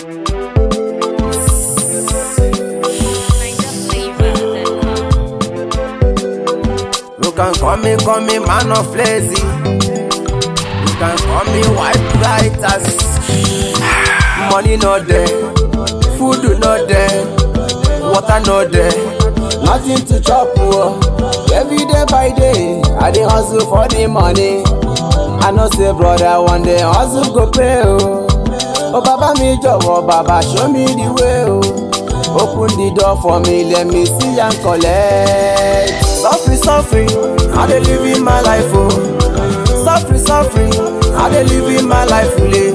You can call me, call me man of lazy. You can call me white writers. Money not there, food not there, water not there. Nothing to chop, oh. Every day by day, I dey hustle for the money. I know say brother one day hustle go pay, oh. Oh baba mi jọ̀wọ́, baba show me the way, oh. Open the door for me, let me see and collect. Suffering, suffering, I dey live in my life, oh. Suffering, suffering, I dey live in my life, fully.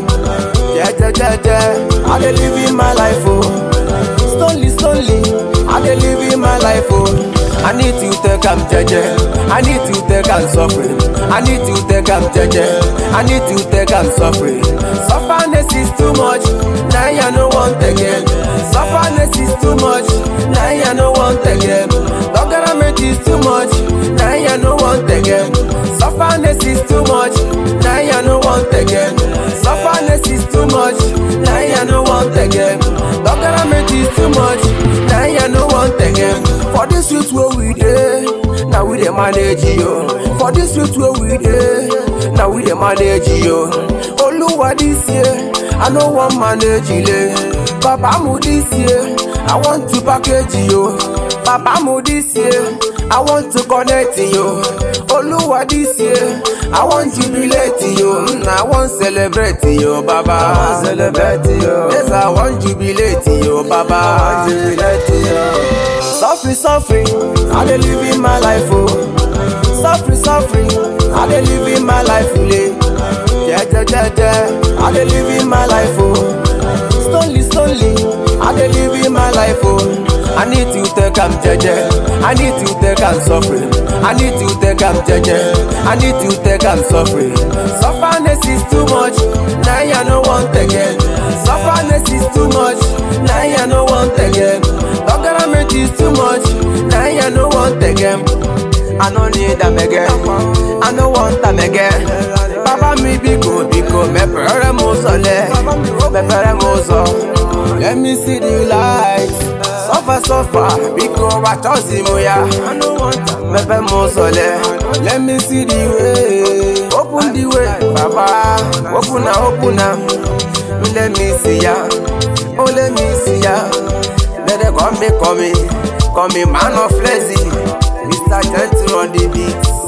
Jẹ́jẹ́jẹ́jẹ́, I dey live in my life, oh. Slowly, slowly, I dey live in my life, oh. I need to take am jeje, I need to take am suffering, I need to take am jeje, I need to take am suffering. Sufferness is too much, now I no want again. Sufferness is too much, now I no want again. Logarament is too much, now I no want again. Sufferness is too much, now I no want again. Sufferness is too much, now I no want again. Logarament is too much, now I no want again. For this youth where we dey, now we dey manage yo. For this youth where we dey, now we dey manage yo. Oluwa this year, I no wan manage ile. Papa mu this year, I want to package yo. Papa mu this year, I want to connect yo. Oluwa this year, I want jubilate yo. Mm, I want celebrate yo, Baba. I want celebrate yo. Yes, I want jubilate yo, Baba. I want jubilate yo. Suffering, suffering, I dey live in my life, oh. Suffering, suffering, I dey live in my life, fully. Jẹ́jẹ́jẹ́jẹ́, I dey live in my life, oh. Slowly, slowly, I dey live in my life, oh. I need to take am jeje, I need to take am suffering, I need to take am jeje, I need to take am suffering. Sufferness is too much, now I no want again. Sufferness is too much, now I no want again. Logarament is too much, now I no want again. I no need am again, I no want am again. Baba mi biko biko mepere mo sọlẹ, mepere mo sọ. Let me see the light, suffer suffer biko wa chọ́ọ̀sì mo ya. Mẹpẹ mo sọlẹ, let me see the way. Open the way, baba, open na open na. Let me see ya, oh let me see ya. Let them call me, call me, call me man of lazy. Mr. Gentle on the beat.